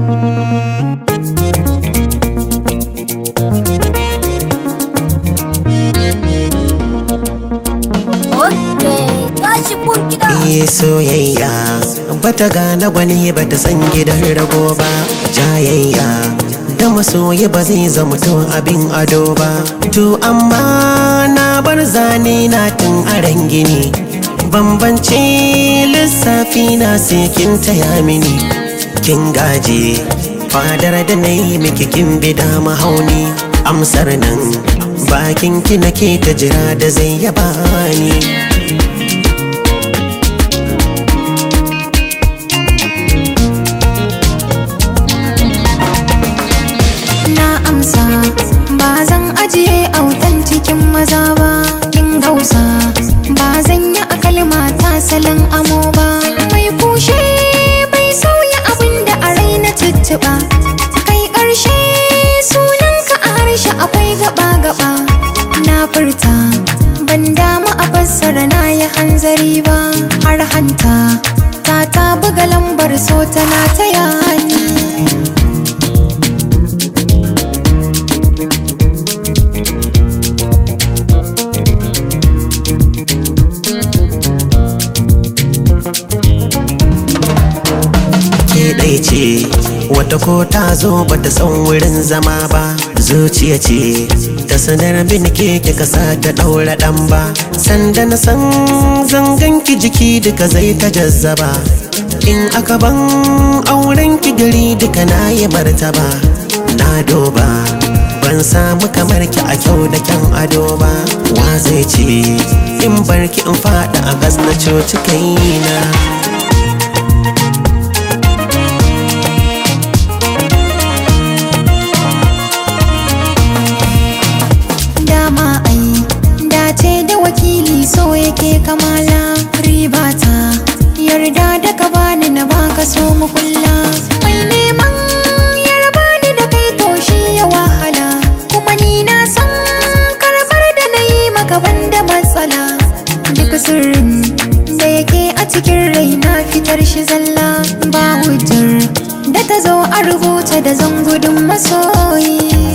Okay, tashi mun gida. Iya soyayya bata gane gwani bata san gidan rago ba jayayya da masoyi ba zai zama to abin ado ba to amma na bar zane na tun aran gini bambance lissafi na sai kin taya mini kin gaje fadar da na yi miki kin bi da mahauni amsar nan bakin ki nake ta jira da zai yaba ni na amsa ba zan ajiye autan cikin maza ba kin gausa ba zan yi a kalma ta salon amo ba mai kushe bai sauya abin da a rai na tuttuɓa kai ƙarshe sunanka a harshe akwai gaba-gaba na furta ban damu a fassara na yi hanzari ba har hanta ta ta buga lambar so tana ta yani ke ɗai ce wata ko ta zo bata san wurin zama ba zuciya ce ta sanar bin ke kika sa ta ɗaura ɗan ba sanda na san zangan ki jiki duka zai ta jazzaba in aka ban auren ki gari duka na yi martaba na doba ban samu kamar ki a kyau da kyan ado ba wa zai ce in barki in faɗa a gas na coci kaina dama ai dace da wakili so yake kamala ribata yarda da ka bani na baka so mu kulla mai neman yarba ni da kai to shi ya wahala kuma ni na san karbar da na yi maka banda matsala duk sirrin da yake a cikin rai na fitar shi zalla ba hujjar da ta zo a rubuta da zan gudun masoyi